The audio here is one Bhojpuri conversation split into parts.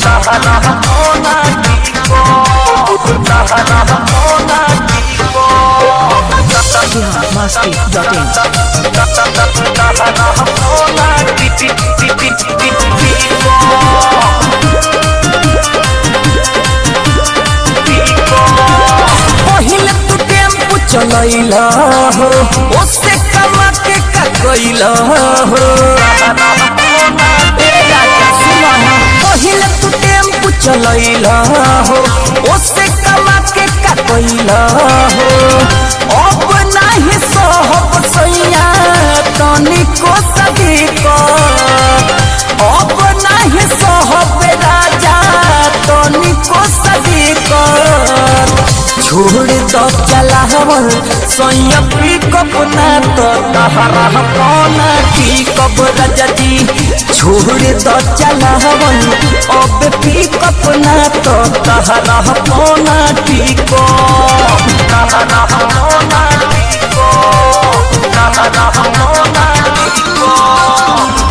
biharmasti.in पहिले तू टेम्पू चलैला हो ओसे कमा के का कैला हो ए राजा सुना ना, पहिले तू टेम्पू चलैला हो ओसे कमा के का कैला हो अब नाही सहब सैया तनिको सदी अब नाही सहब राजा तनिको सदी छोड़ दो चलावल सोया पिकअप ना तो तहरा कौना की कब रजती छोड़ दो चलावल अब पिकअप ना तो तहरा कौना की को तहरा कौना की को तहरा कौना की को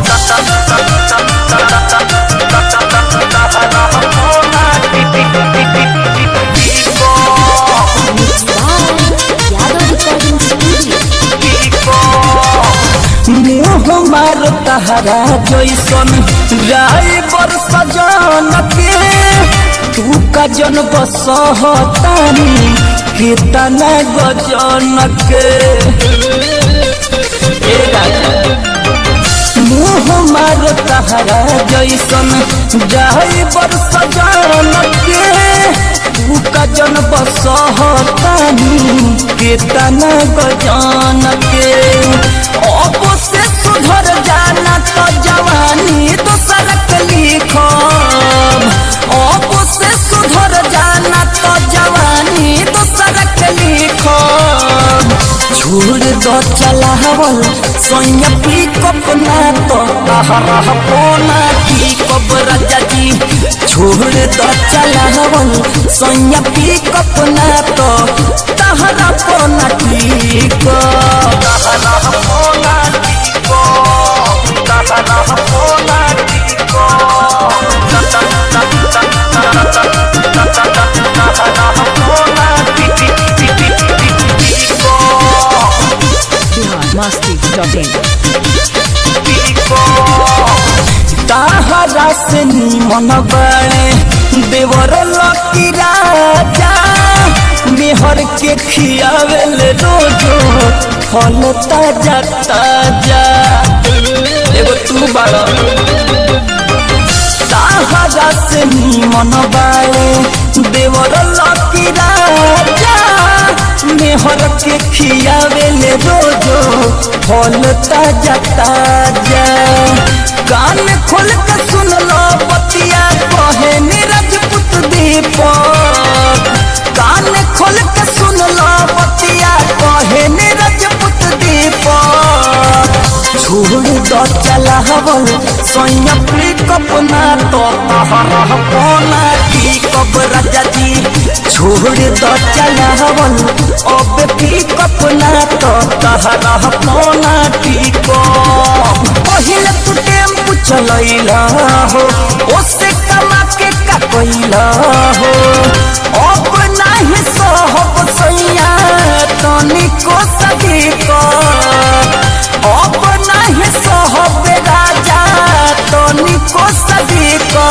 Yadav Recording Studio. मुँह मार तहरा जैसन ड्राइवर सजन के तू का जन बसहतानी कितना गजन के ए राजा मुँह मार तहरा जैसन ड्राइवर सजन के तू का जन बसहतानी कितना गजन के अब से सुधर जाना तो जवानी तो सड़क लिखब अब से सुधर जाना तो जवानी तो सड़क लिखब छोड़ दो चलावल सोया पिकअप ना तो तहरा पोना की कब राजा जी छोड़ दो चलावल सोया पिकअप ना तो तहरा पोना की को तहरा पोना की को तहरा पोना की को तहरा पोना की को biharmasti.in ताहरा से निमन बड़े देवर लकी राजा मेहर के खियावेल रोजो फल ताजा ताजा एगो तू बड़ा ताहरा से निमन बड़े देवर लकी राजा मेहर के खियावेल रोजो फल ताजा ताजा कान खोल के सुन लो बतिया कहे नीरजपुत दीपक कान खोल के सुन लो बतिया कहे नीरजपुत दीपक छोड़ दो चलावल सोया पिकअप ना तो तहरा कोना की कब राजा जी छोड़ दो चलावल अब पिकअप ना तो तहरा कोना की को पहिले तू टेम्पू चलैला हो ओसे कमा के का कैला हो अब नाही सहब सैया तनिको सदी अब नाही सहब राजा तनिको सदी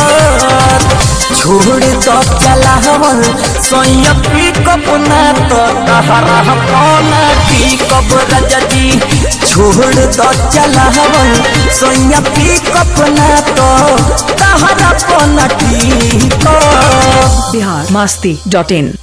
छोड़ दो चलावल सोया पिकअप ना तो तहरा कौना की कब राजा जी छोड़ दो चलावल सोया पिकअप ना तो तहरा कौना की को biharmasti.in